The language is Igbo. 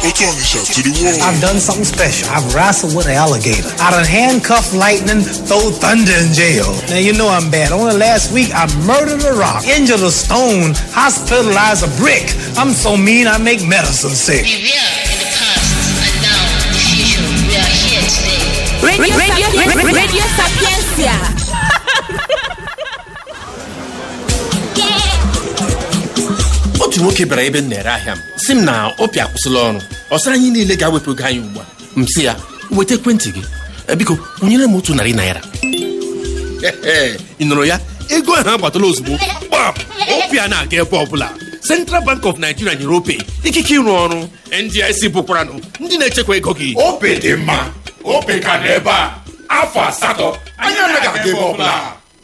Otonisha to the wall. I've done something special. I've wrestled with an alligator. I done handcuffed lightning, throw thunder in jail. Now you know I'm bad. Only last week I murdered a rock, injured a stone, hospitalized a brick. I'm so mean I make medicine sick. We were in the past and now the future. We are here today. Radio, radio, radio, radio Sapiencia. otu nwoke bịara ebe m na-ere ahịa m si m na ọpịa akwụsịla ọrụ ọ sị anyị niile ga-awepụ ego anyị ugbu a m sị ya weta ekwentị gị "Eh, biko kwụnyere m otu narị naira ị nụrụ ya ego ahụ agbatala ozugbo gbam ọpịa na-aga ebe ọbụla Central Bank of Nigeria nyere ope ikike ịrụ ọrụ NDIC bụkwaranụ ndị na-echekwa ego gị ope dị mma ope ka dị ebe a afọ asatọ anyị anaghị aga ebe ọbụla